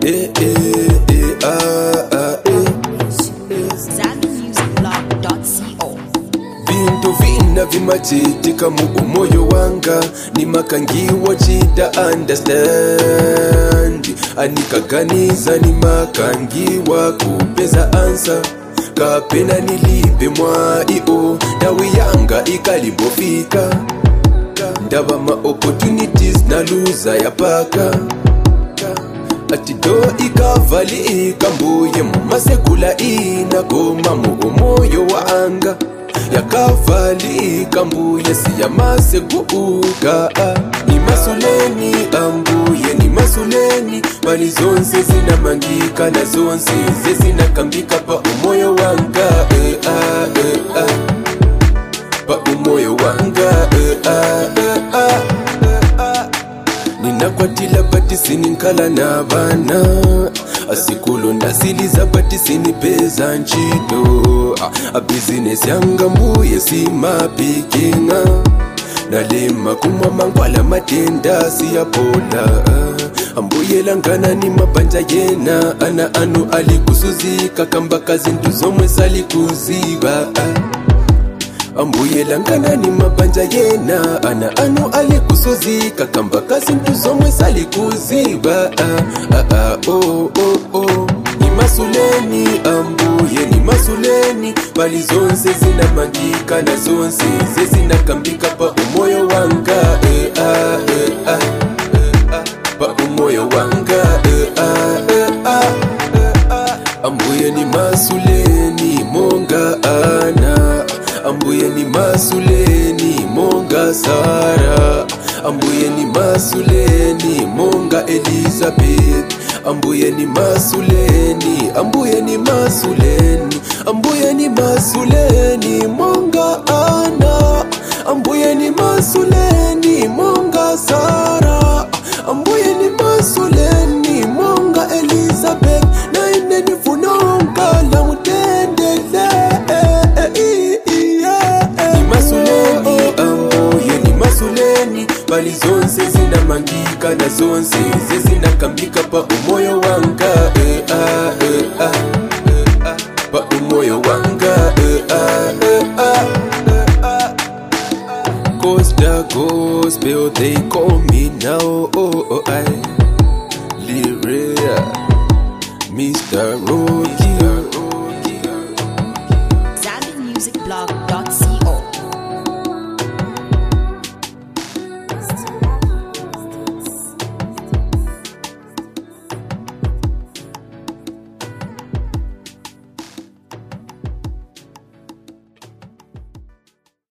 eh, eh, eh, ah, ah, eh. ZambianMusicBlog.co. vintu vina vimachitika mu umoyo wanga nimakangiwa chita understand anikaganiza nimakangiwa kupeza ansa kapena nilipe mwaio dawi yanga ikalimbofika ndaba ma opportunities na luza yapaka atido ikavalika mbuye mumasekula inakoma mu umoyo wa anga yakavalika mbuye siyamasekuuka ni masuleni ambuye ni masuleni mali zonse zinamangika na zonse zezinakambika pa umoyo wanga eh, ah, eh, ah. pa umoyo wanga eh, ah, eh, ah, eh, ah ninakwatila bati sininkhala na bana asikulo ndasiliza bati sinipeza ntchito a bizinesi yanga mbuye simapikinga nalima kumwa mangwala matenda siyapola ambuye langana ni mabanja yena ana anu alikusuzika kambaka zintu zomwe salikuziba ambuye langana ni mabanja yena ana anu alikusuzika kambaka zintu zomwe salikuziba ah, ah, ah, oh, oh, oh. ni masuleni ambuye ni masuleni bali zonse zinamangika na zonse zezinakambika pa umoyo wanga eh, ah, eh, ah, eh, ah, pa umoyo wanga eh, ah, eh, ah, eh, ah. ambuye ni masuleni monga ana ambuye ni masuleni monga sara ambuye ni masuleni monga elizabeth ambuye ni masuleni ambuye ni masuleni ambuye ni masuleni monga ana ambuye ni masuleni monga sara ambuye ni masuleni monga elizabeth naine nifunongala mutendele ni masuleni ambuye ni masuleni bali zonse zinamangika na zonse zezinakambika pa umoyo wanga eh, ah, eh, ah, eh, ah, pa umoyo wanga eh, ah, eh, ah, eh, ah. Costa Gospel, they call me now. Oh, oh, I.